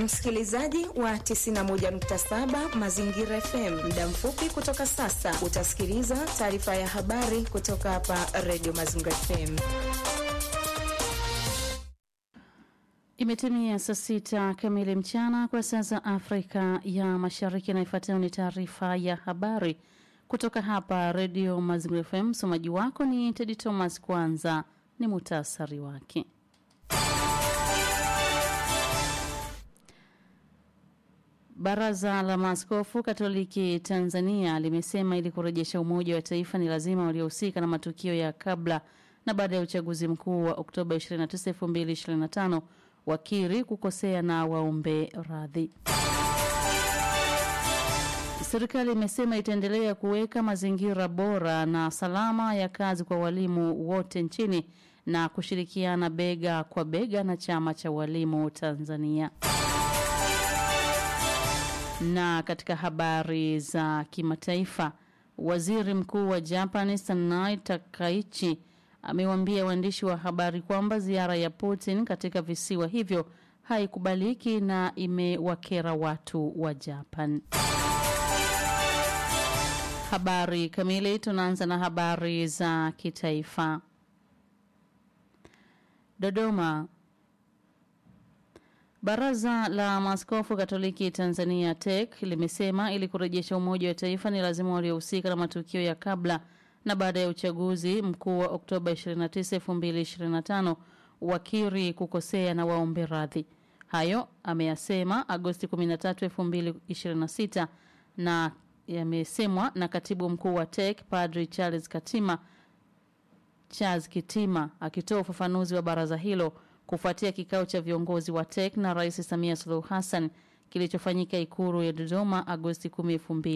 Msikilizaji wa 91.7 Mazingira FM, muda mfupi kutoka sasa utasikiliza taarifa ya habari kutoka hapa Radio Mazingira FM. Imetimia saa sita kamili mchana kwa saa za Afrika ya Mashariki, na ifuatayo ni taarifa ya habari kutoka hapa Radio Mazingira FM. Msomaji wako ni Tedi Thomas. Kwanza ni muhtasari wake. Baraza la Maaskofu Katoliki Tanzania limesema ili kurejesha umoja wa taifa ni lazima waliohusika na matukio ya kabla na baada ya uchaguzi mkuu wa Oktoba 29, 2025 wakiri kukosea na waombe radhi. Serikali imesema itaendelea kuweka mazingira bora na salama ya kazi kwa walimu wote nchini na kushirikiana bega kwa bega na chama cha walimu Tanzania. Na katika habari za kimataifa, waziri mkuu wa Japan Sanai Takaichi amewaambia waandishi wa habari kwamba ziara ya Putin katika visiwa hivyo haikubaliki na imewakera watu wa Japan. Habari kamili, tunaanza na habari za kitaifa. Dodoma. Baraza la Maaskofu Katoliki Tanzania TEC limesema ili kurejesha umoja wa taifa ni lazima waliohusika na matukio ya kabla na baada ya uchaguzi mkuu wa Oktoba 29, 2025 wakiri kukosea na waombe radhi. Hayo ameyasema Agosti 13, 2026 na yamesemwa na katibu mkuu wa TEC Padri Charles Katima Charles Kitima akitoa ufafanuzi wa baraza hilo kufuatia kikao cha viongozi wa TEC na Rais Samia Suluhu Hassan kilichofanyika Ikulu ya Dodoma Agosti 10,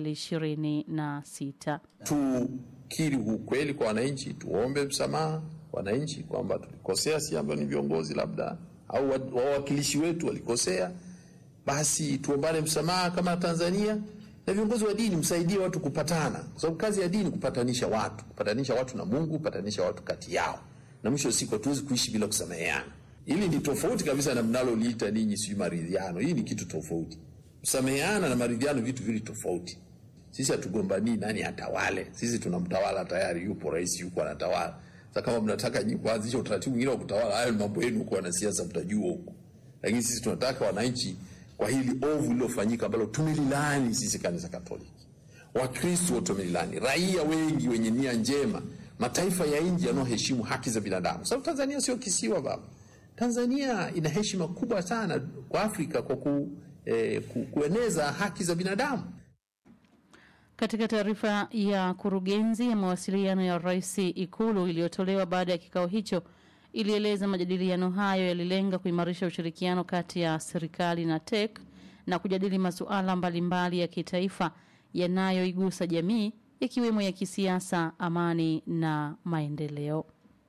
2026. Tukiri ukweli kwa wananchi, tuombe msamaha wananchi kwamba tulikosea, si ambao ni viongozi labda au wawakilishi wetu walikosea, basi tuombane msamaha kama Tanzania na viongozi wa dini msaidie watu kupatana, kwa sababu kazi ya dini kupatanisha watu, kupatanisha watu na Mungu, kupatanisha watu kati yao, na mwisho wa siku hatuwezi kuishi bila kusameheana. Hili ni tofauti kabisa na mnaloliita ninyi sijui maridhiano. Hii ni kitu tofauti. Kusameheana na maridhiano vitu vili tofauti. Sisi hatugombanii nani atawale, sisi tunamtawala tayari, yupo rais, yupo anatawala. Sasa kama mnataka nyinyi kuanzisha utaratibu mwingine wa kutawala, hayo ni mambo yenu, kwa wanasiasa mtajua huko, lakini sisi tunataka wananchi kwa hili ovu lililofanyika ambalo tumelilani sisi kanisa Katoliki, Wakristo wote wamelilani, raia wengi wenye nia njema, mataifa ya nje yanayoheshimu haki za binadamu, sababu Tanzania sio kisiwa baba. Tanzania ina heshima kubwa sana kwa Afrika kwa ku, eh, ku, kueneza haki za binadamu. Katika taarifa ya kurugenzi ya mawasiliano ya rais Ikulu iliyotolewa baada ya kikao hicho ilieleza majadiliano hayo yalilenga kuimarisha ushirikiano kati ya serikali na TEC na kujadili masuala mbalimbali ya kitaifa yanayoigusa jamii ikiwemo ya kisiasa, amani na maendeleo.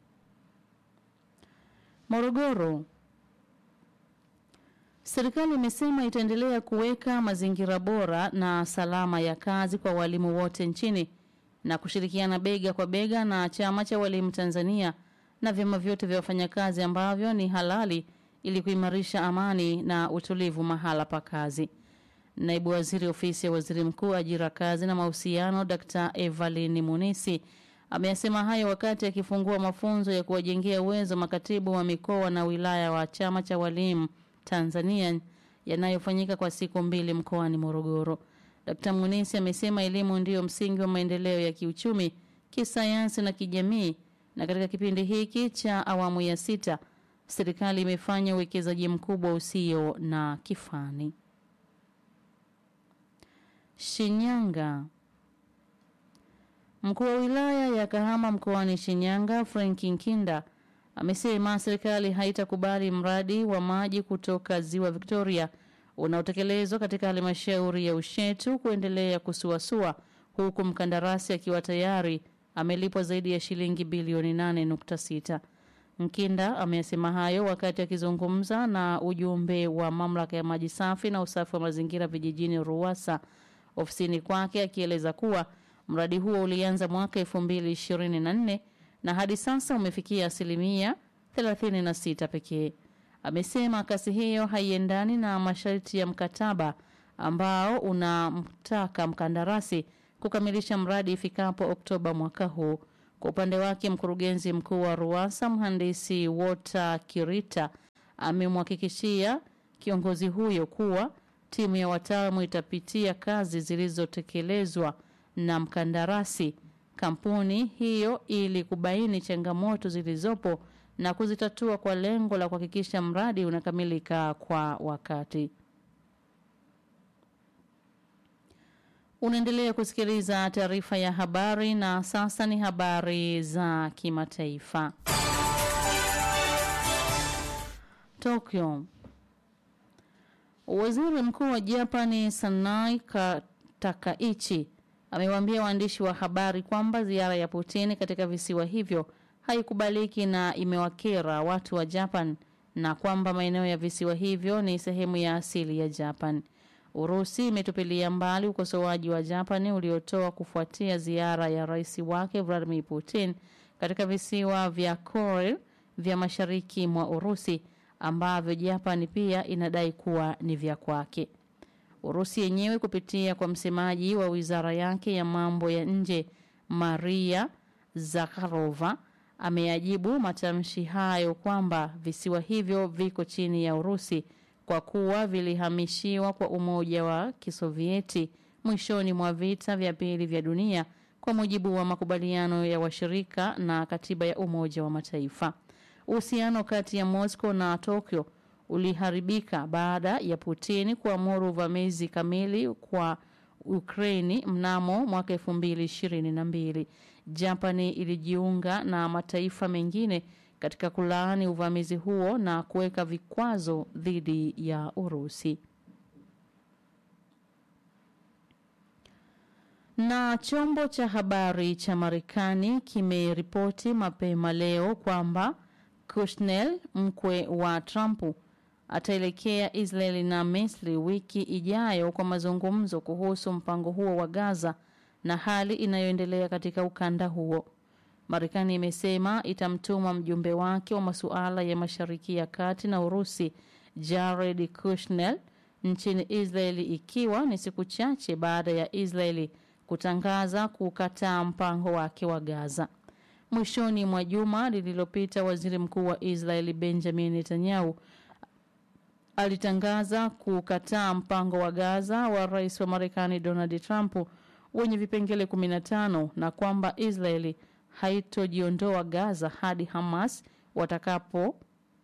Morogoro. Serikali imesema itaendelea kuweka mazingira bora na salama ya kazi kwa walimu wote nchini na kushirikiana bega kwa bega na chama cha walimu Tanzania na vyama vyote vya wafanyakazi ambavyo ni halali ili kuimarisha amani na utulivu mahala pa kazi. Naibu Waziri Ofisi ya Waziri Mkuu, Ajira, Kazi na Mahusiano, Dr. Evelyn Munisi ameyasema hayo wakati akifungua mafunzo ya kuwajengea uwezo makatibu wa mikoa na wilaya wa chama cha walimu Tanzania yanayofanyika kwa siku mbili mkoani Morogoro. Dr. Munisi amesema elimu ndiyo msingi wa maendeleo ya kiuchumi, kisayansi na kijamii na katika kipindi hiki cha awamu ya sita serikali imefanya uwekezaji mkubwa usio na kifani. Shinyanga. Mkuu wa wilaya ya Kahama mkoani Shinyanga, Frank Nkinda amesema serikali haitakubali mradi wa maji kutoka Ziwa Victoria unaotekelezwa katika halmashauri ya Ushetu kuendelea kusuasua huku mkandarasi akiwa tayari amelipwa zaidi ya shilingi bilioni 8.6. Mkinda amesema hayo wakati akizungumza na ujumbe wa mamlaka ya maji safi na usafi wa mazingira vijijini Ruwasa ofisini kwake akieleza kuwa mradi huo ulianza mwaka 2024 na hadi sasa umefikia asilimia 36 pekee. amesema kasi hiyo haiendani na masharti ya mkataba ambao unamtaka mkandarasi kukamilisha mradi ifikapo Oktoba mwaka huu. Kwa upande wake, mkurugenzi mkuu wa RUWASA mhandisi Walter Kirita amemhakikishia kiongozi huyo kuwa timu ya wataalamu itapitia kazi zilizotekelezwa na mkandarasi kampuni hiyo ili kubaini changamoto zilizopo na kuzitatua kwa lengo la kuhakikisha mradi unakamilika kwa wakati. Unaendelea kusikiliza taarifa ya habari na sasa ni habari za kimataifa. Tokyo. Waziri Mkuu wa Japani Sanai Takaichi amewaambia waandishi wa habari kwamba ziara ya Putin katika visiwa hivyo haikubaliki na imewakera watu wa Japan na kwamba maeneo ya visiwa hivyo ni sehemu ya asili ya Japan. Urusi imetupilia mbali ukosoaji wa Japani uliotoa kufuatia ziara ya rais wake Vladimir Putin katika visiwa vya Kuril vya mashariki mwa Urusi ambavyo Japani pia inadai kuwa ni vya kwake. Urusi yenyewe kupitia kwa msemaji wa wizara yake ya mambo ya nje Maria Zakharova ameyajibu matamshi hayo kwamba visiwa hivyo viko chini ya Urusi kwa kuwa vilihamishiwa kwa Umoja wa Kisovieti mwishoni mwa vita vya pili vya dunia kwa mujibu wa makubaliano ya washirika na katiba ya Umoja wa Mataifa. Uhusiano kati ya Moscow na Tokyo uliharibika baada ya Putin kuamuru uvamizi kamili kwa Ukraini mnamo mwaka 2022. Japani ilijiunga na mataifa mengine katika kulaani uvamizi huo na kuweka vikwazo dhidi ya Urusi. Na chombo cha habari cha Marekani kimeripoti mapema leo kwamba Kushner, mkwe wa Trump, ataelekea Israeli na Misri wiki ijayo kwa mazungumzo kuhusu mpango huo wa Gaza na hali inayoendelea katika ukanda huo. Marekani imesema itamtuma mjumbe wake wa masuala ya Mashariki ya Kati na Urusi Jared Kushner nchini Israeli ikiwa ni siku chache baada ya Israeli kutangaza kukataa mpango wake wa Gaza. Mwishoni mwa juma lililopita, waziri mkuu wa Israeli Benjamin Netanyahu alitangaza kukataa mpango wa Gaza wa rais wa Marekani Donald Trump wenye vipengele 15 na kwamba Israeli haitojiondoa Gaza hadi Hamas watakapo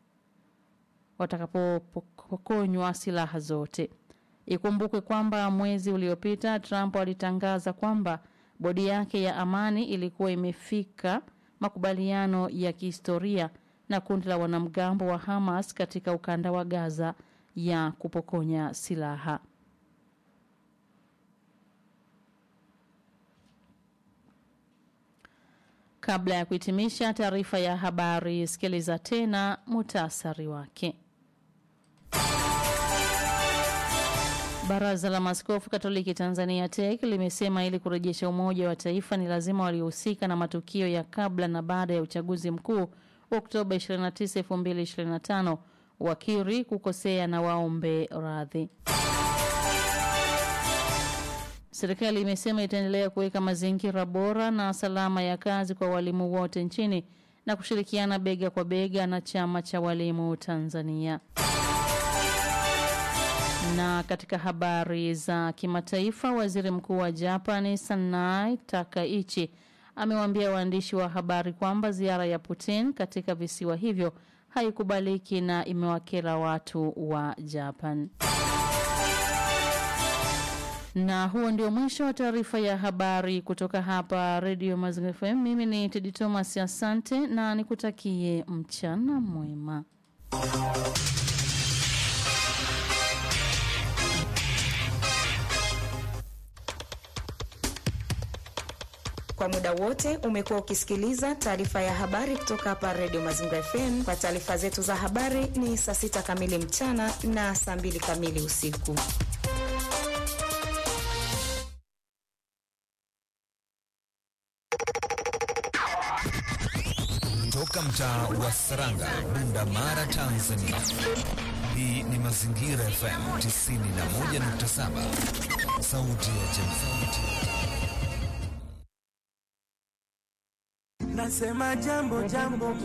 watakapopokonywa silaha zote. Ikumbukwe kwamba mwezi uliopita Trump alitangaza kwamba bodi yake ya amani ilikuwa imefika makubaliano ya kihistoria na kundi la wanamgambo wa Hamas katika ukanda wa Gaza ya kupokonya silaha. Kabla ya kuhitimisha taarifa ya habari, sikiliza tena mutasari wake. Baraza la Maaskofu Katoliki Tanzania TEC limesema ili kurejesha umoja wa taifa ni lazima waliohusika na matukio ya kabla na baada ya uchaguzi mkuu Oktoba 29, 2025 wakiri kukosea na waombe radhi. Serikali imesema itaendelea kuweka mazingira bora na salama ya kazi kwa walimu wote nchini na kushirikiana bega kwa bega na chama cha walimu Tanzania. Na katika habari za kimataifa, waziri mkuu wa Japani Sanai Takaichi amewaambia waandishi wa habari kwamba ziara ya Putin katika visiwa hivyo haikubaliki na imewakera watu wa Japan. Na huo ndio mwisho wa taarifa ya habari kutoka hapa Radio Mazingira FM. Mimi ni Tedi Thomas, asante na nikutakie mchana mwema. Kwa muda wote umekuwa ukisikiliza taarifa ya habari kutoka hapa Radio Mazingira FM. Kwa taarifa zetu za habari ni saa sita kamili mchana na saa mbili kamili usiku. Toka mtaa wa Saranga, Bunda Mara, Tanzania. Hii ni Mazingira FM 91.7, sauti ya jamii. Nasema jambo jambo